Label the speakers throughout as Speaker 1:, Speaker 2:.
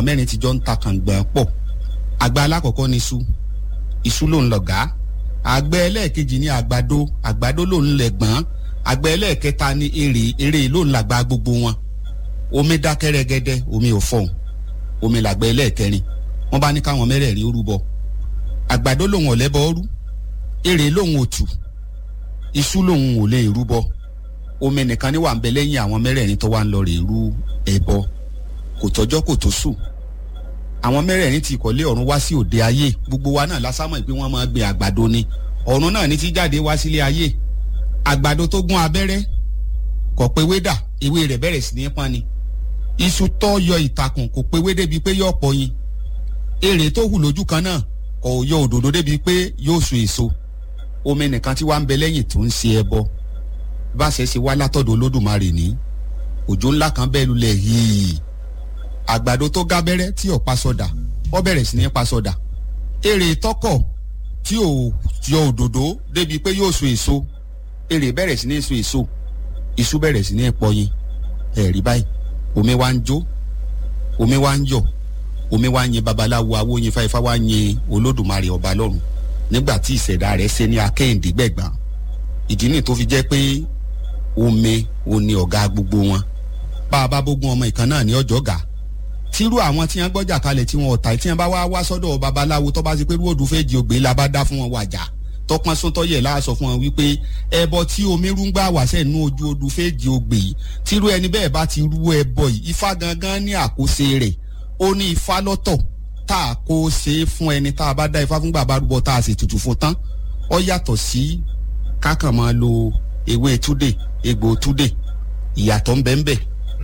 Speaker 1: mẹ́rin ti jọ ń ta kàngbọ̀n pọ̀ àgbà alákọ̀ọ́kọ́ ni iṣu iṣu ló ń lọ̀gá àgbẹ̀ ẹlẹ́ẹ̀kejì ni àgbàdo àgbàdo ló ń lẹ̀gbọ́n àgbẹ̀ ẹlẹ́ẹ̀kẹta ni èrè èrè ló ń làgbà gbogbo wọn omi dákẹ́ rẹ́gẹ́dẹ́ omi ò fọ̀hún omi làgbẹ̀ ẹlẹ́ẹ̀kẹrin wọ́n bá ní káwọn mẹ́rẹ̀ẹ̀rin ó rúbọ àgbàdo lòun ò lẹ́bọ rú èrè lòun ò tù iṣu lòun ò lè rúbọ omi nìkan ni wà ń bẹ lẹ́yìn àwọn mẹ́rẹ̀ẹ̀rin tó wà ń lọ rè rú ẹbọ kò tọ́jọ́ kò tó sùn àwọn mẹ́rẹ̀ẹ̀rin ti kọ́lé ọ̀run wá sí òde ayé gbogbo wa náà lásámọ̀ pé wọ́n máa gbin àgbàdo ni ọ̀run náà ní ti jáde wá sílé ayé àgbàdo tó gún abẹ́rẹ́ kò pé wédà ewé rẹ̀ bẹ̀rẹ̀ sí ní pọ́n ni iṣu tó yọ ìtàkùn kò pé wé débi pé yóò pọ̀ yin èrè tó hù lójú kan náà kò yọ òdòdó débi pé yóò so èso omi nìkan tí wàá ń bẹ lẹ́yìn tó ń ṣe ẹbọ bá ṣe ṣe wá látọ̀dọ̀ olódùmarè ní òjò ńlá kan bẹ́ẹ̀ lulẹ̀ yìí àgbàdo tó gábẹ́rẹ́ tí ò pa sọdà ó bẹ̀rẹ̀ sí ní pa sọdà èrè tọkọ̀ tí ò yọ òdòdó débi pé yóò so èso èrè bẹ̀rẹ̀ sí ní so èso iṣu bẹ̀rẹ̀ sí ní pọyin ẹ̀rí báyìí omi wa ń jó omi wa ń yọ̀ omi wa ń yin babaláwo awóyin fáifá wa ń yin olódùmarè ọba lọ́run nígbà tí ìṣẹ̀dá rẹ̀ ṣe ní akẹ́hìndé gbẹ̀gbọ́n ìdí nìyí tó fi jẹ́ pé omi òní ọ̀gá gbogbo wọn bá a bá bógun ọmọ ìkan náà ní ọjọ́ gà tírú àwọn tí wọn gbọ́jà kalẹ̀ tí wọn ọ̀tá tí wọn bá wá wá sọ́dọ̀ babaláwo tó bá ti pé rúwòdù fèjì ògbé la bá dá fún wọn wàjà tọpọn sọtọyẹ láàsọ fún wọn wípé ẹbọ tí omi rúngbà wà sẹ́nu ojú odù fèjì ògbé yìí tírú ẹni bẹ́ẹ̀ bá ti rú ẹbọ yìí ifá gangan ní àkóso rẹ̀ ó ní ifá lọ́tọ̀ tá a kó ṣe é fún ẹni tá a bá dá ifá fún bàbá rúbọ tá a sì tutù fún tán ó yàtọ̀ sí kákan máa lo ewé túdè egbò túdè ìyàtọ̀ ń bẹ ń bẹ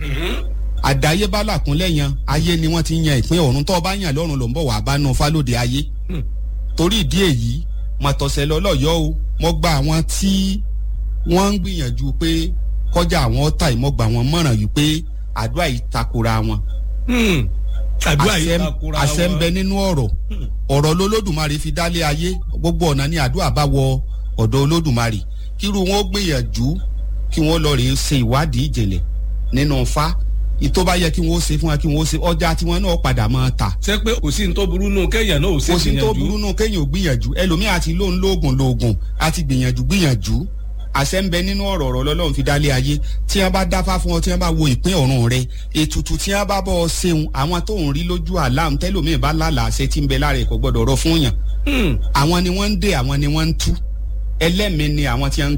Speaker 1: àdáyébá làkúnlẹ̀ yan ayé ni wọ́n ti yan ìpín ọ̀run tó bá yàn lọ́run ló ń bọ̀ wá bá nu fálóde ayé torí ìdí èyí mọ̀tọ̀sẹ̀ lọ́lọ́yọ́ o mo gba àwọn tí wọ́n ń gbìyànjú pé kọjá àwọn ọ̀tá ìmọ̀gbà wọn mọ̀ràn yìí pé àdúrà yìí takora wọn.
Speaker 2: àdúrà yìí takora wọn
Speaker 1: àṣẹ ń bẹ nínú ọ̀rọ̀ ọ̀rọ̀ lolódùmarè fi dálé ayé gbogbo ọ̀nà ni àdúrà bá wọ ọ̀dọ̀ olódùmarè kírú wọn ó gbìyànjú kí wọ́n lọ rèé ṣe ìwádìí ìjìnlẹ̀ nínú fa ìtò bá yẹ kí wọn ó ṣe fún wa kí wọn ó ṣe ọjà tí wọn náà padà máa ta.
Speaker 2: ṣé pé kò sí ní tó burú nù kéèyàn náà ò ṣe gbìyànjú.
Speaker 1: kò sí ní tó burú nù kéèyàn ò gbìyànjú ẹlòmíì àti lóun lóògùn lóògùn àti gbìyànjú gbìyànjú àṣẹ ń bẹ nínú ọ̀rọ̀ ọ̀rọ̀ lọ́lọ́run fi dálé ayé tí wọ́n bá dáfá fún ọ tí wọ́n bá wo ìpín ọ̀run rẹ ètùtù tí wọ́n bá bọ́ ọ ṣeun àwọn tó ń rí lójú àlám tẹ́lòmíì bá lálàá ṣe tí ń bẹ lára ẹ̀kọ́ gbọ́dọ̀ rọ fún yàn àwọn ni wọ́n ń dè àwọn ni wọ́n ń tú ẹlẹ́mìí ni àwọn tí wọ́n ń